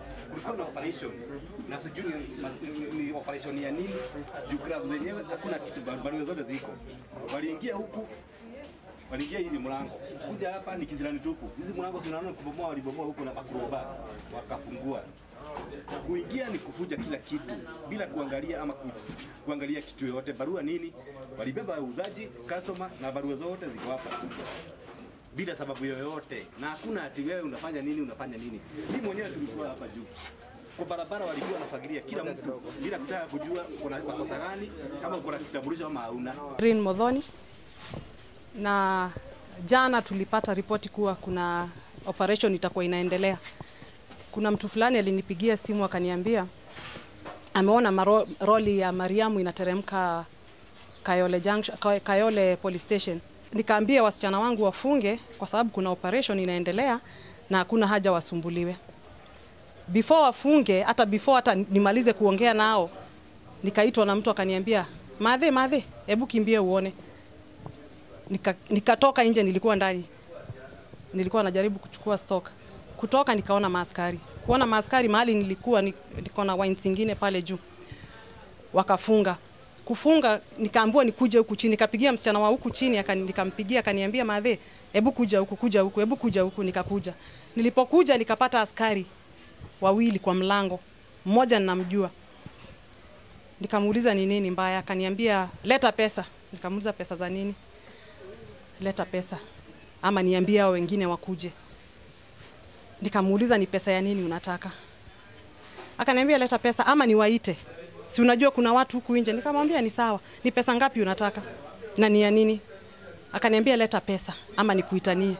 kulikuwa na operation na sijui ni, ni, ni operation ya nini juu club zenyewe hakuna kitu, barua zote ziko. Waliingia huku waliingia hili mlango kuja hapa ni kizirani tupu. Hizi mlango zinaona kubomoa, walibomoa huko na makroba wakafungua. Kuingia ni kufuja kila kitu bila kuangalia ama ku, kuangalia kitu yoyote. Barua nini, walibeba wauzaji, customer na barua zote ziko hapa bila sababu yoyote, na hakuna ati wewe unafanya nini unafanya nini. Mimi mwenyewe tulikuwa hapa juu kwa barabara, walikuwa wanafagilia kila mtu bila kutaka kujua kuna makosa gani, kama kuna kitambulisho ama hauna. Rin Modhoni, na jana tulipata ripoti kuwa kuna operation itakuwa inaendelea. Kuna mtu fulani alinipigia simu akaniambia ameona maro, roli ya Mariamu inateremka Kayole Junction, Kay- Kayole Police Station. Nikaambia wasichana wangu wafunge kwa sababu kuna operation inaendelea na hakuna haja wasumbuliwe. Before wafunge, hata before hata nimalize kuongea nao, nikaitwa na mtu akaniambia, madhe madhe, hebu kimbie uone. Nika, nikatoka nje, nilikuwa ndani, nilikuwa najaribu kuchukua stock. Kutoka nikaona maaskari, kuona maaskari mahali nilikuwa ni- niko na wines zingine pale juu, wakafunga kufunga, nikaambiwa nikuje huku chini, nikapigia msichana wa huku chini, akani- nikampigia akaniambia, madhe, hebu kuja huku, kuja huku, hebu kuja huku. Nikakuja, nilipokuja nikapata askari wawili kwa mlango, mmoja ninamjua Nikamuuliza ni nini mbaya, akaniambia leta pesa. Nikamuuliza pesa za nini? Leta pesa ama niambie hao wengine wakuje. Nikamuuliza ni pesa ya nini unataka? Akaniambia leta pesa ama niwaite. Si unajua kuna watu huku nje. Nikamwambia ni sawa. Ni pesa ngapi unataka? Na ni ya nini? Akaniambia leta pesa ama nikuitanie.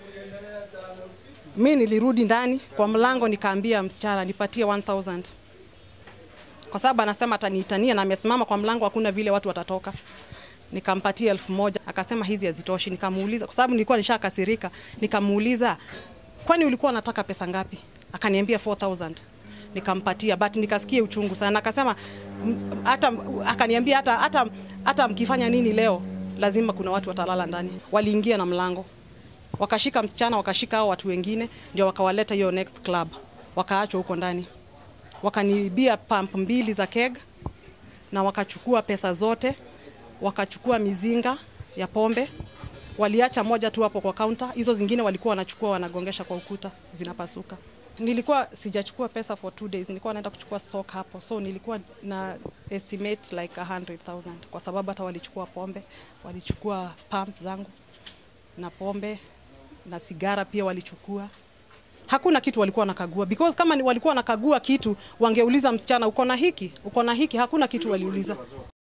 Mi nilirudi ndani kwa mlango nikaambia msichana nipatie 1000 kwa sababu anasema ataniitania na amesimama kwa mlango, hakuna vile watu watatoka. Nikampatia elfu moja akasema hizi hazitoshi. Nikamuuliza kwa sababu nilikuwa nishakasirika, nikamuuliza kwani ulikuwa unataka pesa ngapi? Akaniambia 4000 nikampatia, but nikasikia uchungu sana. Akasema "M- hata akaniambia hata hata hata mkifanya nini leo lazima kuna watu watalala ndani. Waliingia na mlango wakashika msichana, wakashika hao watu wengine, ndio wakawaleta hiyo next club, wakaachwa huko ndani wakaniibia pump mbili za keg na wakachukua pesa zote, wakachukua mizinga ya pombe, waliacha moja tu hapo kwa kaunta, hizo zingine walikuwa wanachukua wanagongesha kwa ukuta, zinapasuka. Nilikuwa sijachukua pesa for two days, nilikuwa naenda kuchukua stock hapo, so nilikuwa na estimate like 100,000 kwa sababu hata walichukua pombe, walichukua pump zangu na pombe na sigara pia walichukua hakuna kitu walikuwa wanakagua because kama ni walikuwa wanakagua kitu wangeuliza msichana uko na hiki uko na hiki hakuna kitu waliuliza